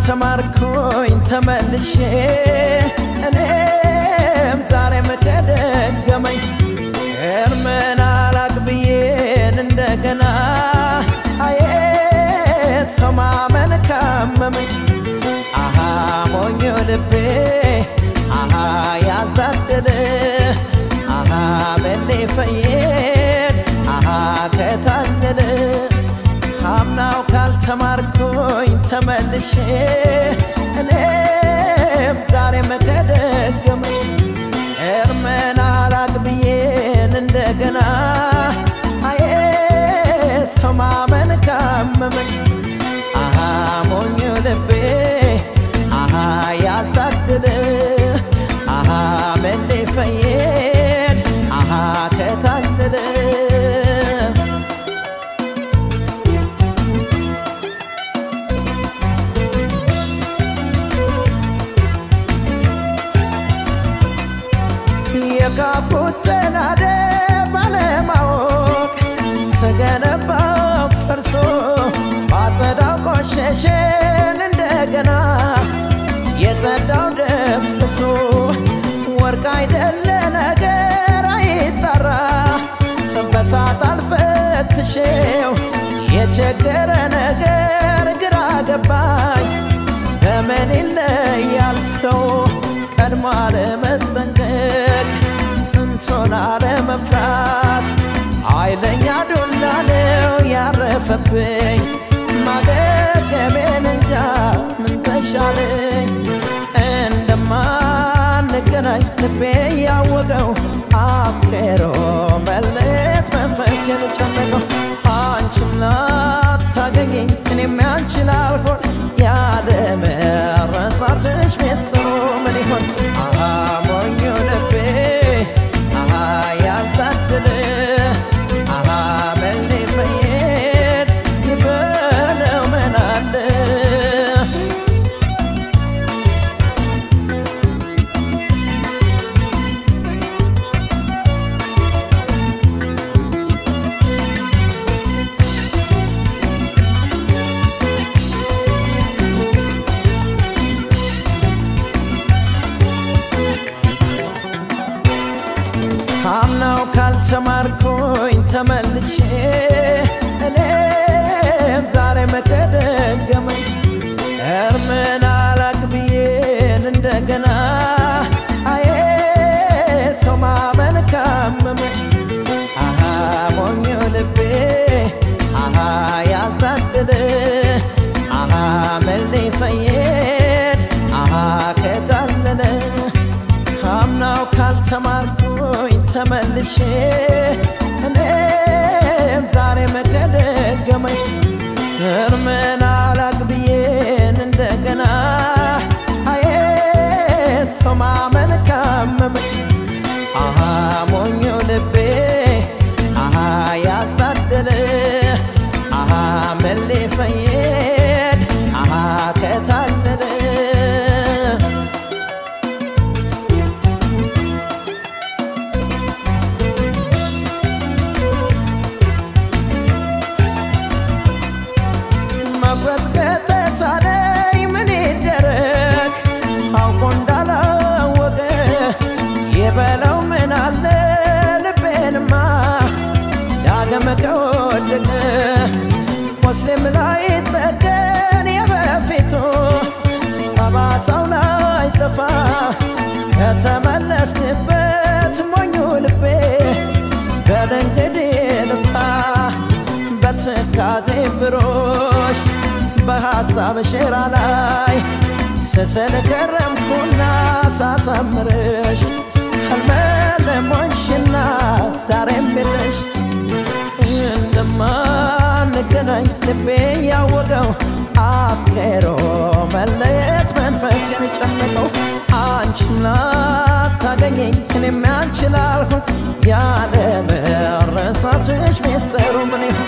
ካልተማርኩኝ ተመልሼ እኔም ዛሬም ከደገመኝ እርምን አላቅብዬን እንደገና አዬ ሰው ማመን ካመመኝ አሃ ሞኞ ልቤ አሃ ያልታደለ አሃ በሌ ፈየድ አሃ ከታደለ ካምናው ካልተማርኩኝ ተመልሼ እኔም ዛሬም ከደገመኝ እርመን አላቅብዬን እንደገና አዬ ሰው ማመን ካመመኝ አሃ ሞኞ ልቤ አሃ ያልታደለ አሃ መሌ ፈየድ አሃ ከታደለ የጋቡት ተናደ ባለማወቅ ስገነባው ፈርሶ ባጸዳው ቆሸሸን እንደገና የጸዳው ደፍርሶ ወርቅ አይደለ ነገር አይጠራ በሳት አልፈትሼው የቸገረ ነገር ግራ ገባኝ በምን ይለያል ሰው ቀድሞ አለመጠንቀቅ ጥንቶን አለመፍራት ኃይለኛ ዱላ ነው ያረፈብኝ ማገገሜን እንጃ ምን ተሻለኝ እንደማንገናኝ ልቤ ያወቀው አፍቅሮ መለየት መንፈስ የጨነቀው አንቺም ላታገኘኝ እኔም ያንቺ ላልሆን ያለመረሳትሽ ሚስጥሩ ምን ይሆን? አሃ ሞኞ ልቤ አሃ ያልታደለ አሃ መሌ ፈየድ ይበለው ምን አለ ካምናው ካልተማርኩኝ ተመልሼ እኔም ዛሬ መከደገመኝ እርምን አላቅብዬን እንደገና አዬ ሰው ማመን ካመመኝ አሃ ሞኞ ልቤ አሃ ያልታደለ አሃ መሌ ፈየድ አሃ ከታለለ ካምናው ካልተማርኩኝ ተመልሼ እኔም ዛሬ መከደገመኝ እርምን አላቅብዬን እንደገና አዬ ሰው ማመን ካመመኝ አሃ ሞኞ ልቤ አሃ ያልታደለ አሃ መሌ ፈየድ አሃ ከታለለ መቁረጥ ከተሳነኝ ምን ይደረግ አውቆ እንዳላወቀ የበለው ምን አለ ልቤንማ ዳግም ከወደቀ ሙስሊም ላይ ጠገን የበፊቱ ጠባሳው ላይ ጠፋ ከተመለስክበት ሞኙ ልቤ በል እንግዲህ ልፋ በትካዜ ብሮሽ በሐሳብ ሸራ ላይ ስስል ከረምኩና ሳሳምርሽ ህልመለሞንሽና ዛሬም የለሽ እንደማንገናኝ ልቤ ያወቀው አፍቅሮ መለየት መንፈስ የጨነቀው አንቺም ላታገኘኝ እኔም ያንቺ ላልሆን ያለ መረሳትሽ ሚስጥሩ ምን ይሆን?